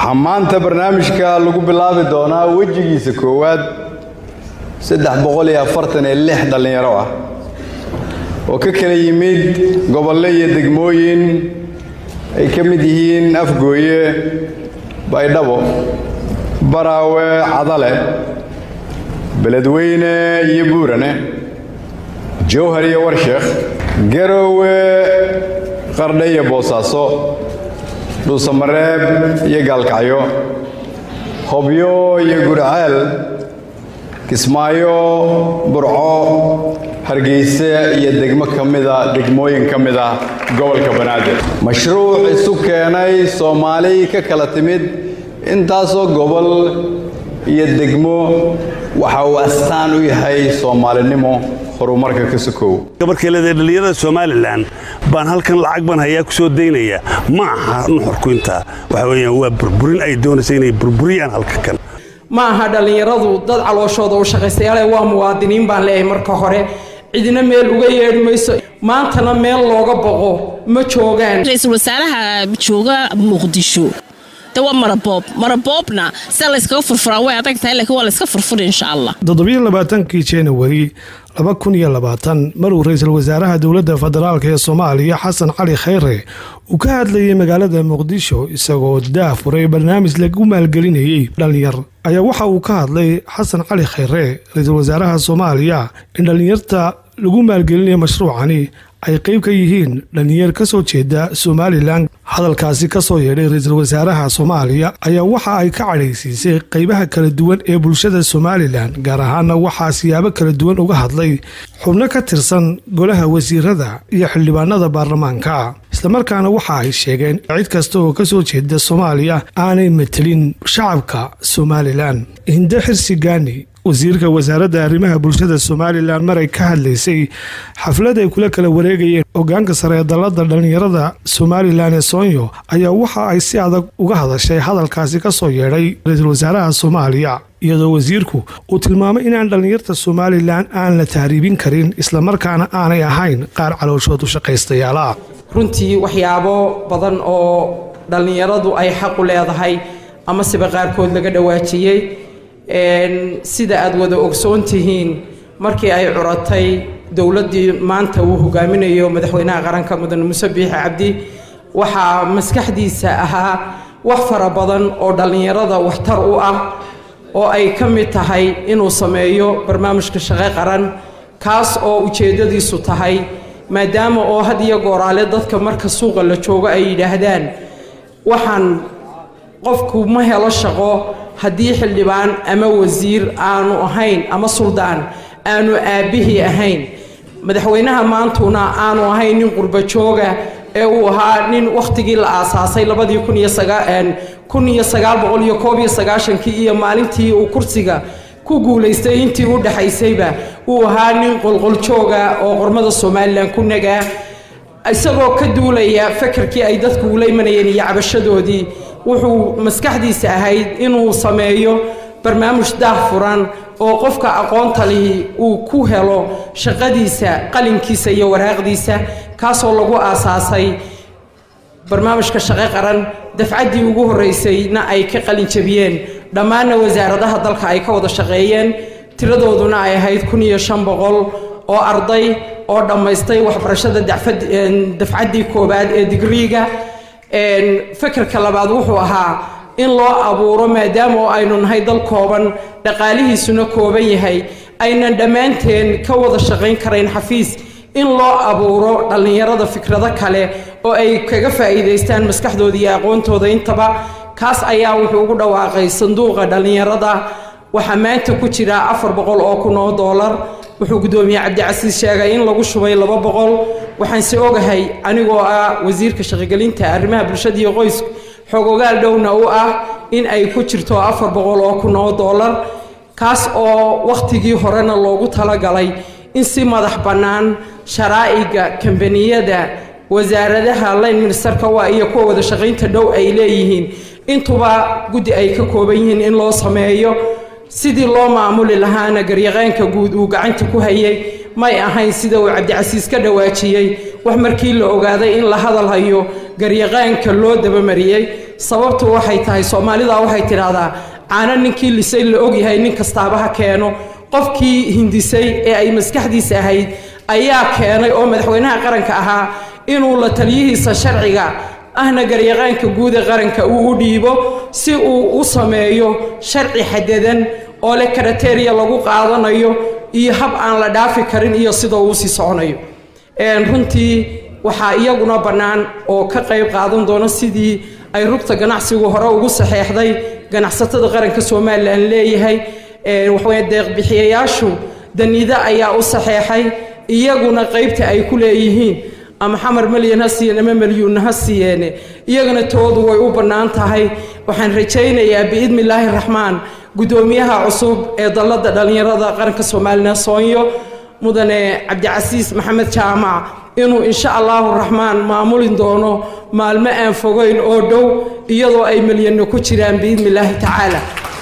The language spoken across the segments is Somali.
waxaa maanta barnaamijka lagu bilaabi doonaa wejigiisa koowaad saddex boqol iyo afartan iyo lix dhallinyaro ah oo ka kala yimid gobollo iyo degmooyin ay ka mid yihiin afgooye baydhabo baraawe cadale beledweyne iyo buurane jowhar iyo warsheekh garowe qardhe iyo boosaaso dhuusamareeb iyo gaalkacyo hobyo iyo gurceel kismaayo burco hargeyse iyo degmo ka mida degmooyin ka mid ah gobolka banaadir mashruuc isu keenay soomaali ka kala timid intaasoo gobol iyo degmo waxa uu astaan u yahay soomaalinimo horumarka ka sokow gabarkeelada dhallinyarada somalilan baan halkan lacag baan hayaa ku soo daynaya ma aha nuxurku intaa waxa weeyaan waa burburin ay doonaysa inay burburiyaan halka kan ma aha dhallinyaradu dad calooshooda u shaqaystayaale waa muwaadiniin baan leeyahay marka hore cidina meel uga yeedhi mayso maantana meel looga boqo ma joogaan ra-iisul wasaaraha jooga muqdisho de waa maraboob maraboobna sida layskaga furfuraa way adag tahay laakiin waa layska furfuri insha allah toddobiyo labaatankii januari laba kun iyo labaatan maruu ra-iisul wasaaraha dowladda federaalk ee soomaaliya xasan cali khayre uu ka hadlayay magaalada muqdisho isagoo daafuray barnaamij lagu maalgelinayay dhallinyar ayaa waxa uu ka hadlay xasan cali khayre ra-iisul wasaaraha soomaaliya in dhallinyarta lagu maalgelinayo mashruucani ay qayb ka yihiin dhallinyar ka soo jeeda somalilan hadalkaasi ka soo yeedhay ra-iisul wasaaraha soomaaliya ayaa waxa ay ka cadhaysiisay qaybaha kala duwan ee bulshada somalilan gaar ahaana waxaa siyaabo kala duwan uga hadlay xubno ka tirsan golaha wasiirada iyo xildhibaanada baarlamaanka islamarkaana waxa ay sheegeen cid kasta oo ka soo jeeda soomaaliya aanay matelin shacabka somalilan hinde xirsi gaani wasiirka wasaaradda arrimaha bulshada somalilan maray ka hadlaysay xaflad ay kula kala wareegayeen hogaanka sare ee dalladda dhallinyarada somalilan ee soonyo ayaa waxa ay si adag uga hadashay hadalkaasi ka soo yeedhay ra-iisul wasaaraha soomaaliya iyadoo wasiirku uu tilmaamay inaan dhallinyarta somalilan aan la tahriibin karin islamarkaana aanay ahayn qaar calooshood u shaqaystayaala runtii waxyaabo badan oo dhallinyaradu ay xaqu leedahay ama siba qaarkood laga dhawaajiyey sida aad wada ogsoon tihiin markii ay curatay dowladdii maanta uu hogaaminayo madaxweynaha qaranka mudane muuse biixi cabdi waxaa maskaxdiisa ahaa wax fara badan oo dhallinyarada waxtar u ah oo ay ka mid tahay inuu sameeyo barnaamijka shaqo qaran kaas oo ujeeddadiisu tahay maadaama oo had iyo gooraale dadka marka suuqa la joogo ay yidhaahdaan waxaan qofku ma helo shaqo haddii xildhibaan ama wasiir aanu ahayn ama suldaan aanu aabbihii ahayn madaxweynaha maantuna aanu ahayn nin qurbo jooga ee uu ahaa nin wakhtigii la aasaasay labadii kun iyo kun iyo sagaal boqol iyo koob iyo sagaashankii iyo maalintii uu kursiga ku guulaystay intii u dhexaysayba uu ahaa nin qolqoljooga oo qormada somalilan ku nagaa isagoo ka duulaya fakarkii ay dadku ula imanayeen iyo cabashadoodii wuxuu maskaxdiisa ahayd inuu sameeyo barnaamij daah furan oo qofka aqoonta lihi uu ku helo shaqadiisa qalinkiisa iyo waraaqdiisa kaasoo lagu aasaasay barnaamijka shaqo qaran dafcaddii ugu horreysayna ay ka qalin jabiyeen dhammaanna wasaaradaha dalka ay ka wada shaqeeyeen tiradooduna ay ahayd kun iyo shan boqol oo arday oo dhammaystay waxbarashada dafcaddii koowaad ee digriiga fakerka labaad wuxuu ahaa in loo abuuro maadaama oo aynu nahay dal kooban dhaqaalihiisuna kooban yahay aynan dhammaanteen ka wada shaqayn karayn xafiis in loo abuuro dhallinyarada fikrado kale oo ay kaga faa'iidaystaan maskaxdooda iyo aqoontooda intaba kaas ayaa wuxuu ugu dhawaaqay sanduuqa dhallinyarada waxaa maanta ku jira afar boqol oo kun oo doolar wuxuu guddoomiye cabdicasiis sheegay in lagu shubay laba boqol waxaanse ogahay anigoo ah wasiirka shaqogelinta arrimaha bulshada iyo qoysku xogogaal dhowna u ah in ay ku jirto afar boqol oo kun oo doolar kaas oo wakhtigii horena loogu talagalay in si madax bannaan sharaa'iga kambaniyada wasaaradaha line ministerka waa iyo kuwa wada shaqaynta dhow ay leeyihiin intuba guddi ay ka kooban yihiin in loo sameeyo sidii loo maamuli lahaana garyaqaanka guud uu gacanta ku hayay may ahayn sida uu cabdicasiis ka dhawaajiyey wax markii la ogaaday in la hadal hayo garyaqaanka loo dabamariyey sababtu waxay tahay soomaalida waxay tidhaahdaa caano ninkii lisay la ogyahay nin kastaaba ha keeno qofkii hindisay ee ay maskaxdiisa ahayd ayaa keenay oo madaxweynaha qaranka ahaa inuu la taliyihiisa sharciga ahna garyaqaanka guud ee qaranka uu u dhiibo si uu u sameeyo sharci xadadan oo leh karateriya lagu qaadanayo iyo hab aan la dhaafi karin iyo sida uu sii soconayo runtii waxaa iyaguna bannaan oo ka qayb qaadan doona sidii ay rugta ganacsigu hore ugu saxeexday ganacsatada qaranka somalilan leeyahay waxaweye deeqbixiyayaashu daniida ayaa u saxeexay iyaguna qaybta ay ku leeyihiin ama xamar malyan ha siiyeen ama malyuunna ha siiyeene iyagana toodu way u bannaan tahay waxaan rajaynayaa biidni illaahi raxmaan guddoomiyaha cusub ee dalladda dhallinyarada qaranka somalilan soonyo mudane cabdicasiis maxamed jaamac inuu insha allaahu raxmaan maamulin doono maalmo aan fogeyn oo dhow iyadoo ay malyanno ku jiraan biidni illaahi tacaala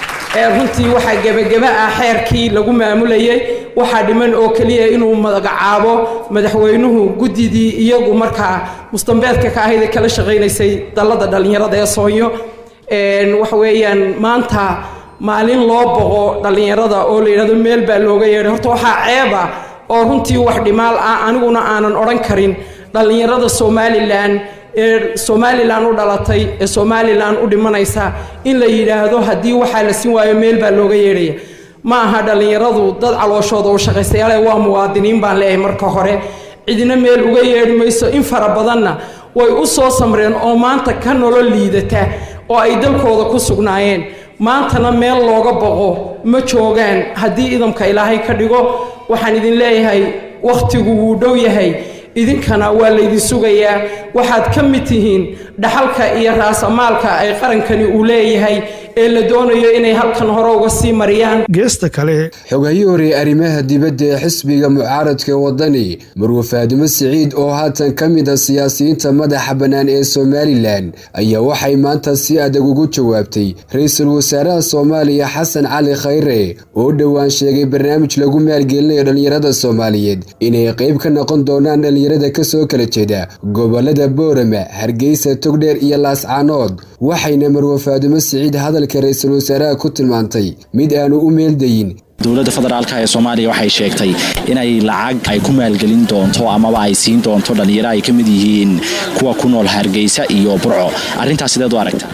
runtii waxaa gebageba ah xeerkii lagu maamulayay waxaa dhiman oo keliya inuu magacaabo madaxweynuhu guddidii iyagu markaa mustambeedka ka ahayd ee kala shaqaynaysay dalladda dhallinyarada ee soonyo waxa weeyaan maanta maalin loo boqo dhallinyarada oo la yidhahdo meel baa looga yeedhay horta waxaa ceeba oo runtii wax dhimaal ah aniguna aanan odhan karin dhallinyarada somalilan ee somalilan u dhalatay ee somalilan u dhimanaysa in la yidhaahdo haddii waxaa la siin waayo meel baa looga yeedhaya ma aha dhallinyaradu dad calooshooda u shaqaystayaale waa muwaadiniin baan leeyahay marka hore cidina meel uga yeedhi mayso in fara badanna way u soo samreen oo maanta ka nolol liidata oo ay dalkooda ku sugnaayeen maantana meel looga boqo ma joogaan haddii idamka ilaahay ka dhigo waxaan idin leeyahay wakhtigu wuu dhow yahay idinkana waa laydin sugayaa waxaad ka mid tihiin dhaxalka iyo raasamaalka ay qarankani uu leeyahay ee la doonayo inay halkan hore uga sii mariyaan geesta kale xogahii hore arrimaha dibadda ee xisbiga mucaaradka wadani marwe faadimo siciid oo haatan ka mid a siyaasiyiinta madaxa bannaan ee somalilan ayaa waxay maanta si adag ugu jawaabtay ra-iisul wasaaraha soomaaliya xasan cali khayre oo dhowaan sheegay barnaamij lagu maalgelinayo dhallinyarada soomaaliyeed inay qayb ka noqon doonaan dhallinyarada kasoo kala jeeda gobolada boorama hargeysa togdheer iyo laascaanood waxayna marwe faadimo siciid hadalka ra-iisul wasaaraha ku tilmaantay mid aanu u meeldayin dowladda federaalka ee soomaaliya waxay sheegtay inay lacag ay ku maalgelin doonto amaba ay siin doonto dhallinyaro ay ka mid yihiin kuwa ku nool hargeysa iyo burco arrintaas sideed u aragta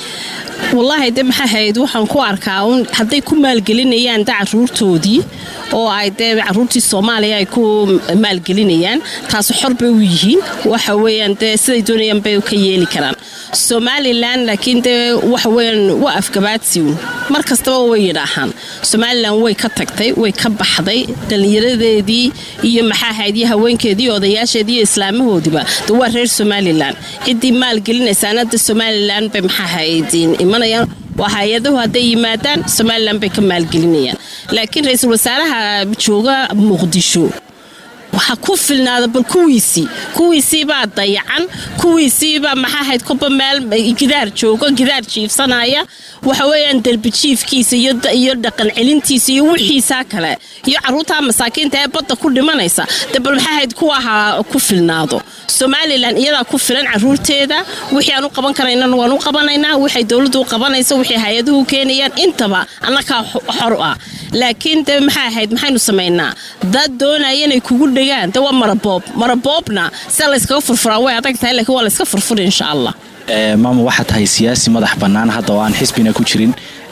wallaahi de maxaa hayd waxaan ku arkaa un hadday ku maalgelinayaan da caruurtoodii oo ay dee caruurtii soomaaliya ay ku maalgelinayaan taas xor bay u yihiin waxa weeyaan dee siday doonayaan bay ka yeeli karaan somalilan laakiin dee waxa weeyaan waa afgabaadsiun mar kastaba way yidhaahaan somalilan way ka tagtay way ka baxday dhallinyaradeedii iyo maxaa hayd iyo haweenkeedii odayaasheedii iyo islaamahoodiiba de waa reer somalilan ciddii maalgelinaysaana de somalilan bay maxaa hayd imanayaan waa hay-adahu hadday yimaadaan somalilan bay ka maalgelinayaan laakiin ra-iisul wasaaraha jooga muqdisho waxaa ku filnaada bal kuwiisii kuwiisiibaa dayacan kuwiisiibaa maxaa hayd koba meel gidaar joogo gidaar jiifsanaya waxa weeyaan derbi jiifkiisa iyo dhaqan celintiisa iyo wixiisaa kale iyo caruurtaa masaakiinta ee badda ku dhimanaysa de bal maxaa hayd kuwaha ku filnaado somalilan iyadaa ku filan caruurteeda wixii aan u qaban karaynan waan u qabanaynaa waxay dowladdu u qabanayso wixii hay-aduhu keenayaan intaba annakaa xor ah laakiin de maxaa ahayd maxaynu samaynaa dad doonaya inay kugu dhegaan de waa maraboob maraboobna sida layskaga furfuraa way adag tahay lakiin waa layska furfuri insha allah maama waxaa tahay siyaasi madax bannaan hadda oo aan xisbina ku jirin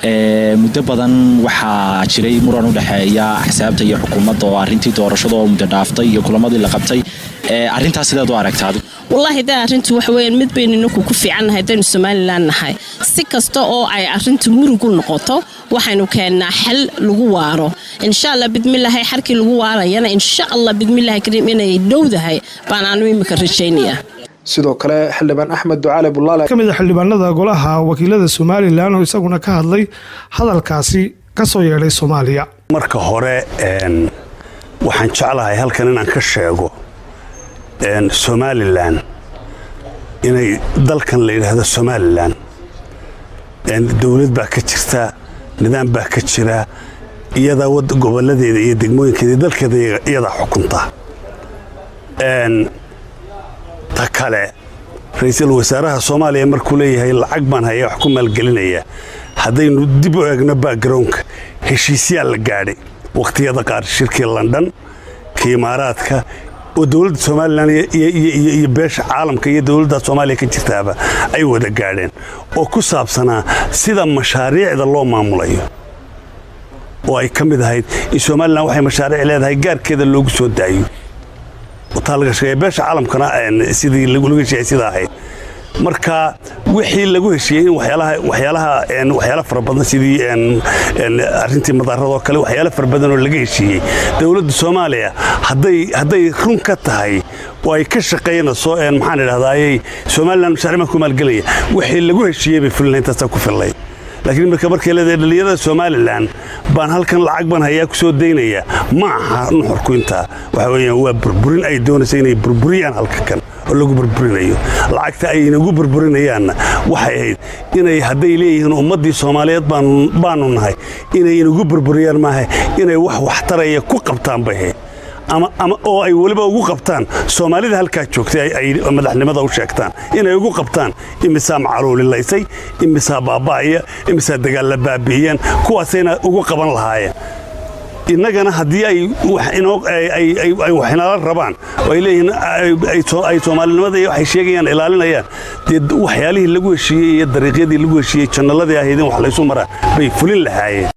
muddo badan waxaa jiray muran u dhexeeya axsaabta iyo xukuumadda oo arrintii doorashada oo muddo dhaaftay iyo kulamadii la qabtay arrintaas sideed u aragta adigu wallaahi de arrintu waxa weeyaan mid baynu ninku ku fiicannahay haddaynu somalilan nahay si kasta oo ay arrintu murugu noqoto waxaynu keennaa xal lagu waaro insha allah bidmilaahi xarkii lagu waarayana insha allah bidmilaahi kariim inay dhowdahay baan aanu imika rajaynayaa sidoo kale xildhibaan axmed ducaale bulaale ka mid a xildhibaanada golaha wakiilada somalilan oo isaguna ka hadlay hadalkaasi ka soo yeedhay soomaaliya marka hore waxaan jeclahay halkan inaan ka sheego somalilan inay dalkan la yidhaahdo somalilan dowlad baa ka jirta nidaam baa ka jira iyadaa goboladeeda iyo degmooyinkeeda dalkeeda iyadaa xukunta ta kale ra-iisul wasaaraha soomaaliya markuu leeyahay lacag baan hayaa wax ku maalgelinaya haddaynu dib u eegno backgroundka heshiisyaa la gaadhay wakhtiyada qaar shirkii london ka imaaraadka oo dowladda somalilan iyo beesha caalamka iyo dowladda soomaaliya ka jirtaaba ay wada gaadheen oo ku saabsanaa sida mashaariicda loo maamulayo oo ay ka mid ahayd in somalilan waxay mashaariic leedahay gaarkeeda loogu soo daayo beesha caalamkana sidii lagu heshiiyay sidaa ahayd marka wixii lagu heshiiyey in waxyaala fara badan sidii arintii madaaradoo kale waxyaala fara badan oo laga heshiiyey dowladda soomaaliya hadday run ka tahay oo ay ka shaqaynayso maxaan idhahdaayey somalilan mashaaric baan ku maalgelaya wixii lagu heshiiyey bay fulina intaasaa ku fillay laakiin marka markay leedahay dhallinyarada somalilan baan halkan lacag baan hayaa ku soo daynaya ma aha nuxurku intaa waxa weeyaan waa burburin ay doonaysa inay burburiyaan halka kan oo lagu burburinayo lacagta ay inagu burburinayaanna waxay ahayd inay hadday leeyihiin ummaddii soomaaliyeed baanu nahay inay inagu burburiyaan maaha inay wax waxtaraya ku qabtaan bay ahayd oo ay weliba ugu qabtaan soomaalida halkaa joogtay ay madaxnimada u sheegtaan inay ugu qabtaan imisaa macaluulilaysay imisaa baaba'aya imisaa dagaalla baabi'iyeen kuwaasayna ugu qaban lahaayeen innagana haddii ay waxinala rabaan oo ay leeyihiin ay soomaalinimada iyo waxay sheegayaan ilaalinayaan dee waxyaalihii lagu heshiiyey iyo dariiqyadii lagu heshiiyey jannaladii ahayd in wax laysu maraan bay fulin lahaayeen